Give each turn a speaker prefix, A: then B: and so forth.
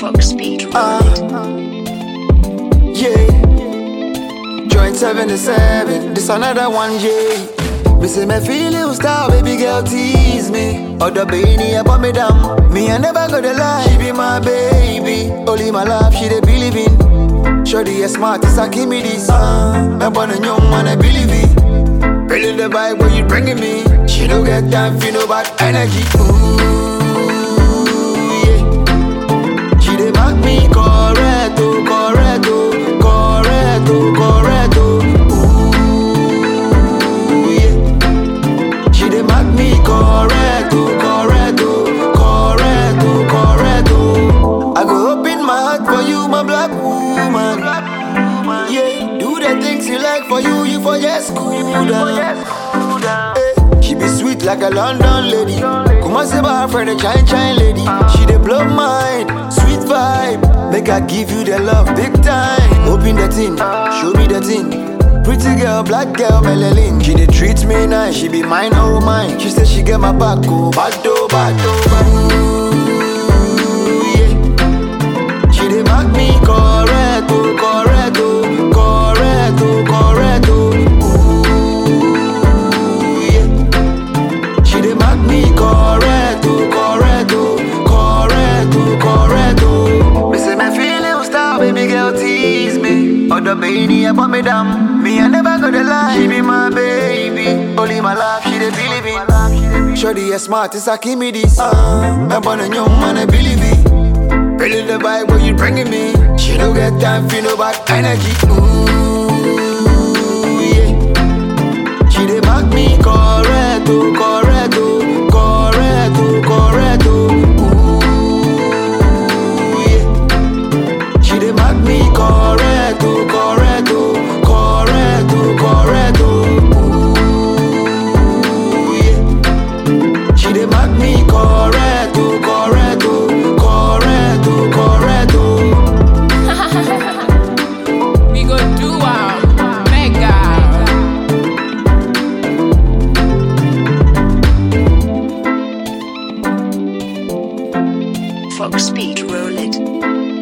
A: Fox Speed
B: Ah.
A: Road.
B: Yeah. Joint 77, this another one, yeah. Me say me feel you star, baby girl tease me. Other baby about me down. Me I never gonna lie, she be my baby. Only my love, she dey believe in. Shorty as smart as I give me this. Uh, me born a young man, I believe it. Really the vibe where you bringing me. She don't get time for no bad energy. Ooh, yeah. She dey back me correct, oh, correct, oh, correct, oh, correct, oh. Ooh, yeah. She dey back me correct, oh, correct, oh, correct, oh, correct, oh. I go open my heart for you, my black woman. Yeah, do the things you like for you, you for just cool down. Eh, She be sweet like a London lady. Come on, say about her friend, a chine chine lady. She dey blow mind, sweet vibe. Make I give you the love big time. Open the tin, show me the tin. Pretty girl, black girl, melanin. She dey treat me nice, she be mine, oh mine. She say she get my back, oh bad, oh bad, oh bad. Ooh, yeah. She dey mark me correct, oh correct, oh correct, oh correct, oh. Ooh, yeah. She dey mark me correct, oh correct, oh correct, oh correct, oh. Me say me feeling star, baby girl tease me. Other baby about me down. Me I never gonna lie, she be my baby. Only my love, she dey believe in. Shorty as smart as I give me this. Uh, me born a young man, I believe it. Really the vibe where you bringing me. She don't get time for no bad energy. Ooh, yeah. She dey back me correct, oh, correct, oh, correct, oh, correct, oh. Ooh, yeah. She dey back me correct, oh, correct, oh, correct, oh, correct, oh. Ooh, yeah. She dey back me correct, oh, correct, oh, correct, oh, correct, oh.
C: We go do am, mega.
A: Fox Speed Roll It.